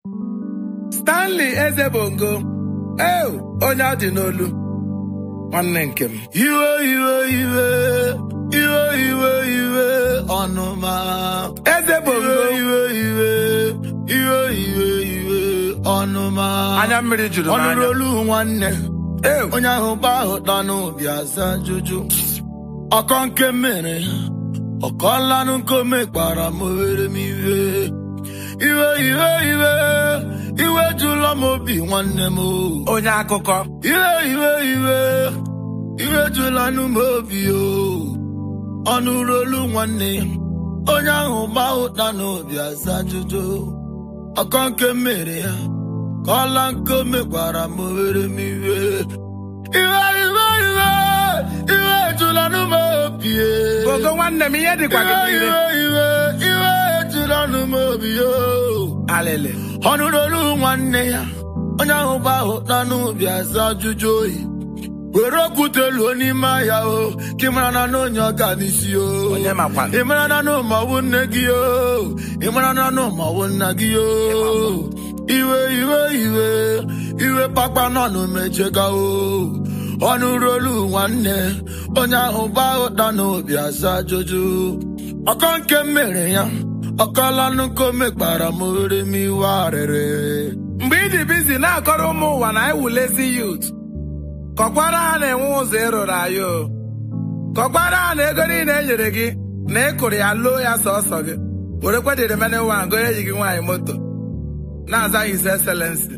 Stanley Ezebongo eu onye ọ dị n'olu nwanne nke m iwe iwe iwe iwe iwe iwe ọnụma Ezebongo iwe iwe iwe iwe iwe ọnụma anya mmiri juru m anya ọnụrolu nwanne eu onye ahụ gba ahụ dọ n'obi aza jụjụ ọkọ nke mere ọkọlanụ nkome kpara m were m iwe iwe iwe iwe iwe jụlọ m obi nwanne m o. onye akụkọ iwe iwe iwe iwe jụla nụ m obi o ọnụ rolu nwanne ya onye ahụ gba ụta n'obi aza ajụjụ ọkọ nke mere ya ka ọla nke o mekwara m were m iwe iwe iwe iwe iwe jụla nụ m obi e. Bongo nwanne m ihe dịkwa gị iwe n'ire iwe iwe iwe jụla nụ m obi o alịlị ọnụrolu nwanne ya onye ahụ gba ụta n'ubi aza ajụjụ oyi were okwute luo n'ime ahịa o ka ị mara na na onye ọga n'isi o onye makwa ị mara na na ụmọwụ nne gị o ị mara na na ụmọwụ nna gị o iwe iwe iwe iwe kpakpa nọ n'omejega o ọnụrolu nwanne onye ahụ gba ụta n'obi aza ajụjụ ọkọ nke mere ya ọkọlanụ nke o mekpara m were m iwe arịrị mgbe ị dị bizi na-akọrọ ụmụ ụwa na ewulezi yut kọkwara ha na-enwe ụzọ ịrụrụ anyị o kọkwara ha na ego niile e nyere gị na ị kụrụ ya loo ya sọsọ gị werekwa dịrị mene wan gonye ji gị nwaanyị moto na-aza his excellency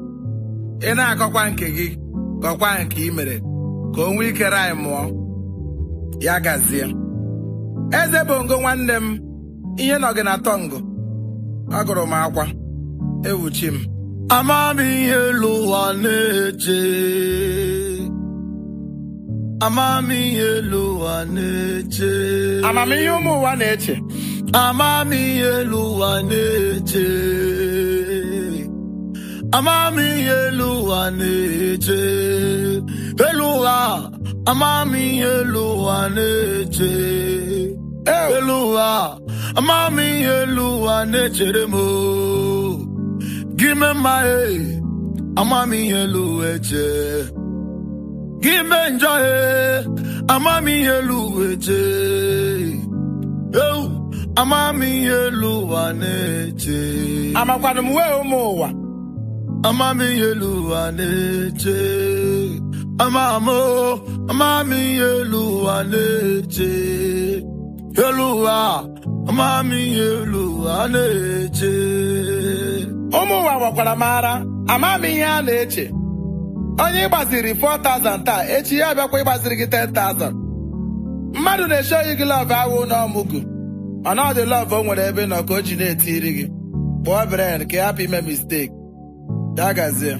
ị na-akọkwa nke gị kọkwa nke ị mere ka o nwee ike rai mụọ ya gazie eze bongo nwanne m ihe nọ gị na tọngụ agụrụ m akwa ewuchi m amamihe elu ụwa na-eche amamihe elu ụwa na-eche amamihe ụmụ ụwa na-eche amamihe elu ụwa na-eche amamihe elu ụwa na-eche elu ụwa amamihe elu ụwa na-eche elu ụwa amamihe elu ụwa na-echere m o. gị mee mma e amamihe elu ụwa eche gị mee njọ e amamihe elu ụwa eche eu amamihe elu ụwa na-eche amakwanụ m wee ụmụ ụwa amamihe elu ụwa na-eche amamo amamihe elu ụwa na-eche elu ụwa amamihe elu ụwa na-eche ụmụ ụwa gwakwara m ara ama m ihe a na-eche onye ịgbaziri 4000 taa echi ya abịakwa ịgbaziri gị 10000 mmadụ na-eche oyi gị lọv awụ na ọmụgụ mana ọ dị lọv o nwere ebe ị nọ ka o ji na-etiri gị kpụọ bren ka ị hapụ ime misteki ya gazie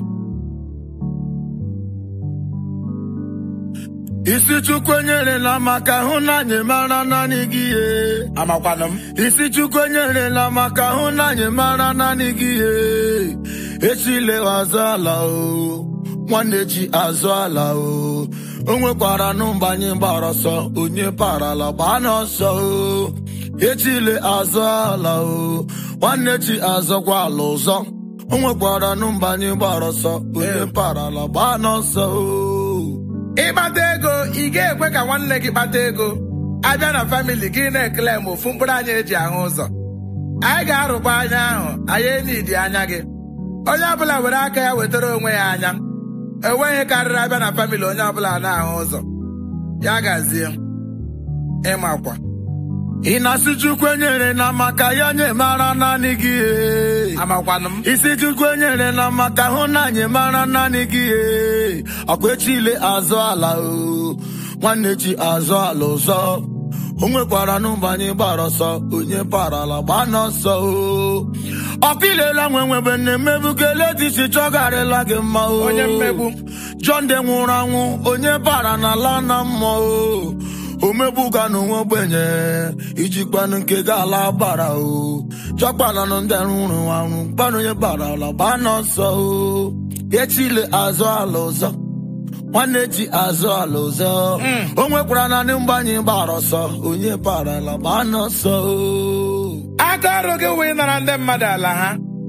isi chukwu enyerela maka hụ na anyị mara naanị gị ihe amakwanụ m isi chukwu enyerela maka hụ na anyị mara naanị gị ihe echile azụ ala o nwanne ji azụ ala o o nwekwara nụ mgbe anyị gbara ọsọ onye parala gbaa n'ọsọ o echile azụ ala o nwanne ji azọkwa ala ụzọ o nwekwara nụ mgbe anyị gbara ọsọ onye parala gbaa n'ọsọ o ịkpata ego ị ga-ekwe ka nwanne gị kpata ego abịa na famili gị na-ekele m ofu mkpụrụ anya eji ahụ ụzọ anyị ga-arụkwa anya ahụ anyị enidi anya gị onye ọbụla were aka ya wetara onwe ya anya enweghị karịrị abịa na famili onye ọbụla na-ahụ ụzọ ya gazie ịmakwa ị na-asị chukwu enyere na maka ya nye mara naanị gị ee. amakwanụ m isi chukwu enyere na maka hụ na anyị mara naanị gị ee. ọkwa echile azụ ala o nwanne ji azụ ala ụzọ o nwekwara n'ụba anyị gbara ọsọ onye parala gbaa n'ọsọ o ọkụ ilela nwe nwebe nne mmebugele dị iche chọgarịla gị mma o Onye mmegbu. John de nwụrụ anwụ onye bara n'ala na mmụọ o omegbuga n'onwe ogbenye ijikwanụ nke ga-ala gbara o chọkpananụ ndị rụrụ arụ gbanụ onye bara ala gbaa n'ọsọ o echile azụ ala ụzọ nwanne ji azụ ala ụzọ o nwekwara naanị mgbanye gbara ọsọ onye bara ala gbaa n'ọsọ o aka ọrụ gị wee nara ndị mmadụ ala ha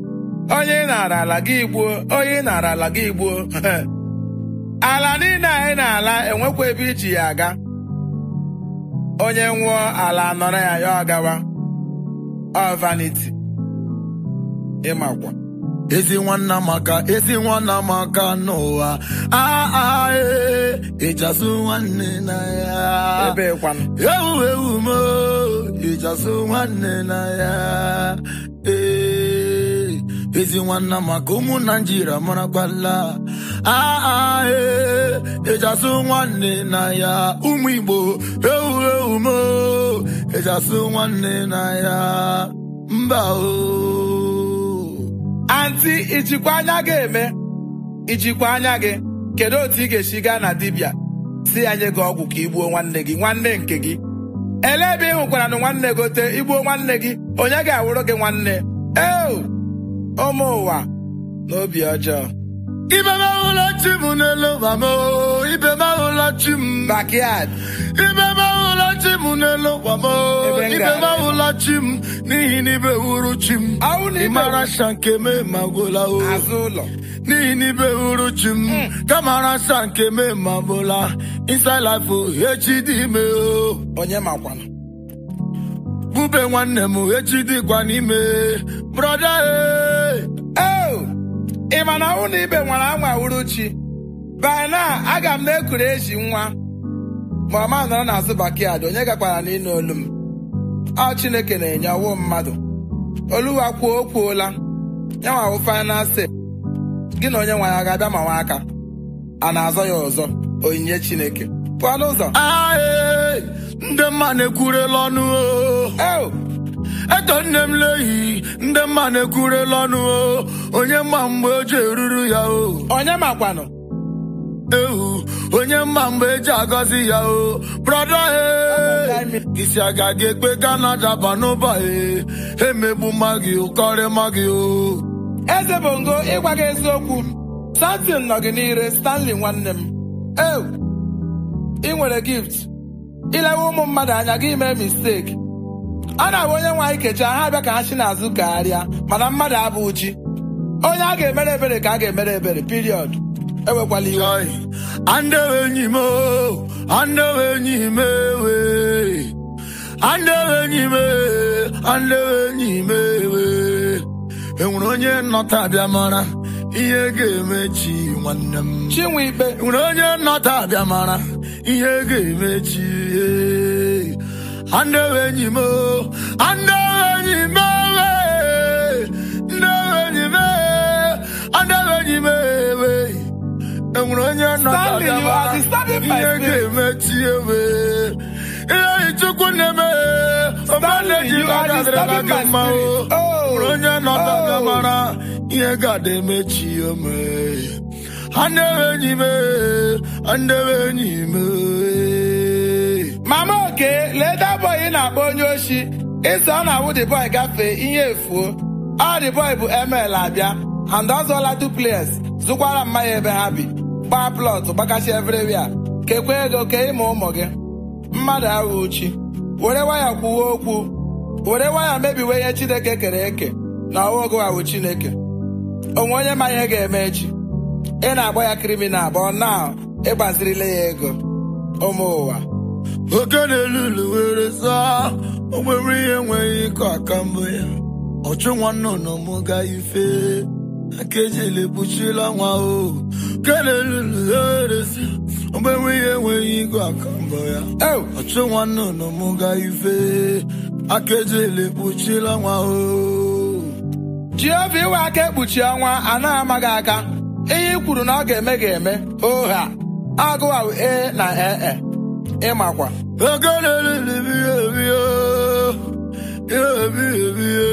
onye ị nara ala gị gbuo onye ị nara ala gị gbuo ala niile anyị na-ala enwekwa ebe iji ya aga onye nwụọ ala nọrọ ya ya ọgawa ọ vanity ịmakwa ezi nwanna maka ezi nwanna maka n'ụwa aa ee ịchasụ nwanne na ya ebe kwanụ ewu ewu mo ịchasụ nwanne na ya ee ezi nwanna maka ụmụ naijiria marakwala aa ee ịchasụ nwanne na ya ụmụ igbo ewu ewu mo ịchasụ nwanne na ya mba o anti ijikwa anya gị eme ijikwa anya gị kedu otu ị ga-esi gaa na dibịa si ya nye gị ọgwụ ka igbuo nwanne gị nwanne nke gị elee ebe ị hụkwara na nwanne gote igbuo nwanne gị onye ga-awụrụ gị nwanne eo ụmụ ụwa na obi ọjọọ ibe m ahụla chi m n'elu ụwa m o, ibe m ahụla chi m backyard ibe m ahụla chi m n'elu ụwa m o, Ebe m ibe m gara. ahụla chi m n'ihi na ibe wuru chi m Ahụ na ibe ịmara wuru- sha nke me ma gwụla o azụ ụlọ n'ihi na ibe wuru chi m kamara sha nke me ma gwụla inside life o echi dị ime o onye makwana bube nwanne m echi dịkwa n'ime brọda e eo ị ma na ahụ na ibe nwere anwa wuru chi by now aga m na-ekuru eji nwa ma ọma nọrọ n'azụ backyard onye gakwara n'ịnụ olu m ọ chineke na-enye ọwụ mmadụ oluwa kwuo o kwuola ya nwa wụ final say gị na onye nwe ya ga-abịa ma nwa aka a na-azọ ya ọzọ onyinye chineke pụọ n'ụzọ ae ndị mma na-ekwurela ọnụ o eo eto nne m lehi ndị mma na-ekwurela ọnụ o onye mma mgbe o ji eruru ya o onye makwanụ ehu onye mma mgbe eji agọzi ya o brọda e isi aga gị ekpe kanada banụba e emegbu mma gị ụkọrị mma gị o eze bongo ịgwa gị eziokwu samson nọ gị n'ire stanley nwanne m ew ị nwere gift ilewe ụmụ mmadụ anya gị mee mistake a na-abụ onye nwe anyị kecha ha abịa ka ha si n'azụ gagharịa mana mmadụ abụ chi onye a ga-emere ebere ka a ga-emere ebere period ewekwala iwe Joy. Andewe enyi m o, andewe enyi m ewe. Andewe enyi m e, andewe enyi m ewe. Enwere onye nnọta abịa mara ihe ga-emechi nwanne m. chinwe ikpe Enwere onye nnọta abịa mara ihe ga-emechi. eh. Andewe enyi m o, andewe enyi m ewe. Andewe enyi m e, andewe enyi m ewe. enwere onye Stanley, you are disturbing my ihe spirit. ga-emechi ewe ihe chukwu na-eme Stanley, you are disturbing my mma o spirit. Oh, nwere onye nọta oh. bịa mara ihe ga-ada emechi ome andewe enyi m andewe enyi m mama oke leda boy ị na-akpọ onye oshi ịsọ ọ na-awụ the boy gafee ihe efuo ọ the boy bụ ml abịa and ọ zụọla duplex zụkwara mmanya ebe ha bi gbaa plọt gbakachi everywhere kekwa ego ke ịma ụmụ gị mmadụ ahụ uchi were waya kwuwe okwu were waya mebiwe ihe chineke kere eke na ọwa ogo ahụ chineke onwe onye ma ihe ga-eme echi ị na-agba ya kriminal bụ na ịgbazirile ya ego ụmụ ụwa oke na-elulu were saa onwere ihe enweghị ịkọ aka mbụ ya ọchụ nwanne ụnụ m ga ife akejele kpuchila nwa o oke na-elulu were saa onwere ihe enweghị ịkọ aka mbụ ya Ew! ọchụ nwanne ụnụ m ga ife akejele kpuchila nwa o Jehova iwe aka ekpuchi ọnwa anaghị amaghị aka ihe i kwuru na ọ ga-eme ga-eme oha agụwa e na ee ịmakwa oke na-elulu biye biye ihe biye biye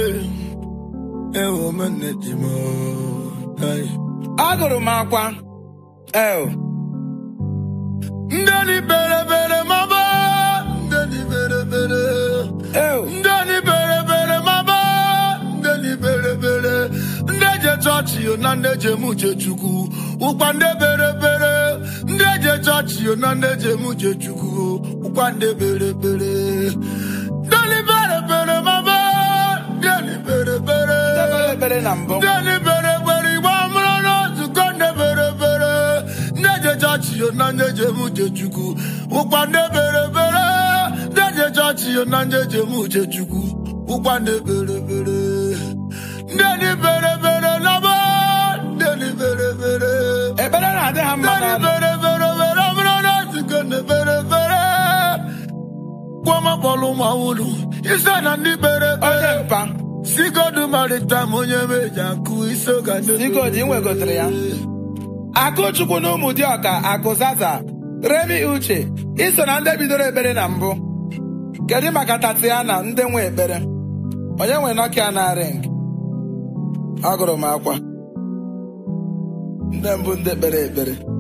ewo mene ji m Ai. agụrụ m akwa el Ndani bere bere maba Ndani bere bere el Ndani bere bere maba Ndani bere bere Ndeje chọọchị yo na ndeje m uche chukwu ụkwa nde bere bere Ndeje chọọchị yo na ndeje m uche chukwu ụkwa nde bere bere Ndani bere bere maba Ndani bere bere ekpere na mbụ ndị ndị bere bere igbe amụrụ n'ozuko ndị bere bere ndị je chọọchị yo na ndị je m uche chukwu ụkwa ndị bere bere ndị je chọọchị yo na ndị je m uche chukwu ụkwa ndị bere bere ndị ndị bere bere na bụ ndị ndị bere bere ekpere na-adị ha mma ndị ndị n'anụ bere bere bere amụrụ n'ozuko ndị bere bere gwọma kpọlụ ma wulu ise na ndị bere onye bere mpa sigodu maritam onye meji akụ isi ụka ndị Sigodi, ị nwegotere ya? akụchukwu na ụmụ dịọka akụzaza remi uche iso na ndị bidoro ekpere na mbụ kedu maka tatiana ndị nwe ekpere onye nwe nokia na ring agụrụ m akwa ndị mbụ ndị kpere ekpere